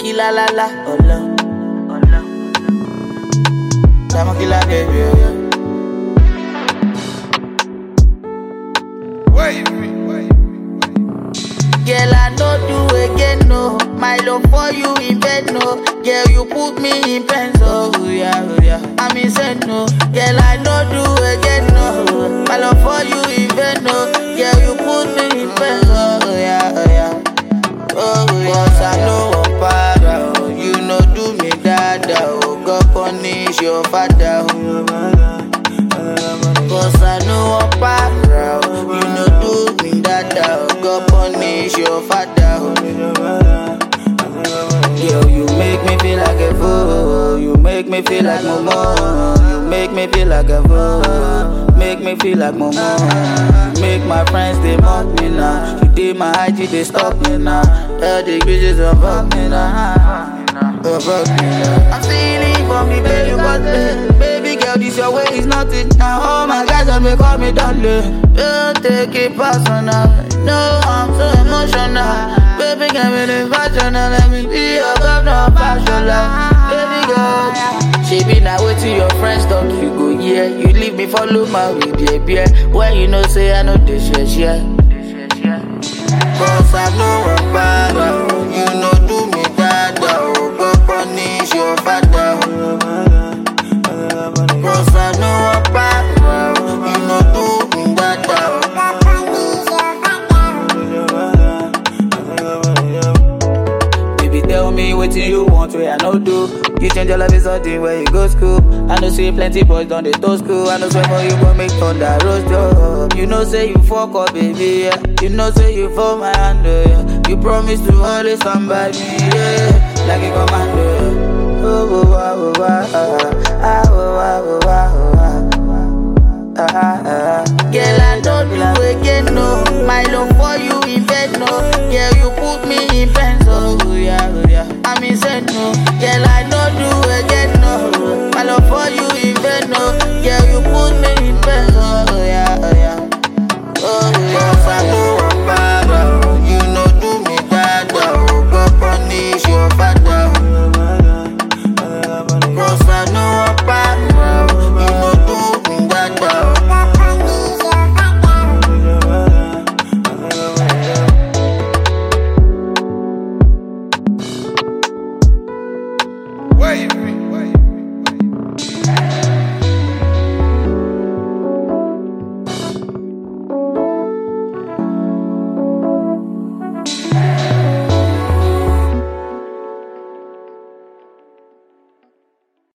killer la la, ọlọ, ọlọ. Diamond killer baby, oh, yeah. Girl, I no do again, no. My love for you in bed, no. Girl, you put me in pain, so oh, yeah, oh, yeah. I'm insane, no. Girl, I no do again, no. My love for you in bed, no. Girl, you put me in pain, oh yeah, oh yeah. Oh yeah, Cause I know I'm para, oh. You know do me dada, oh. God punish your father, oh. Cause I know I'm para, oh. You know do me dada, oh. God punish your father, oh. Yo, you make me feel like a fool. You make me feel like Momo. You make me feel like a fool. Make me feel like Momo. You make my friends they mock me now. You did my IG they stop me now. All the bitches above me now. Above me now. I'm feeling for me, baby, but baby, baby girl, this your way is nothing. Now all my guys on me call me darling. Don't take it personal. No, I'm so emotional. Baby, get me the fashion and let me be your governor fashion life. Baby girl, she be now waiting your friends talk you go yeah. You leave me follow my with your beer. When you know say I know this shit share. Cause I know I'm bad, oh. you know do me bad, oh. go punish your father. oh. Cause I know I'm bad, oh. you know do me bad, oh. Baby, tell me what you want, where I no do. You change your life is something where you go school. I know see plenty boys done they to school. I know swear for you but make thunder roast up. You know say you fuck up, baby. Yeah. You know say you for my hand, yeah. You promise to always stand by me, yeah. Like a commando. yeah. Oh, oh, oh, oh, oh, oh, ah, oh, oh, oh, oh, oh, ah, ah, ah. Girl, I don't do again, no. My love for you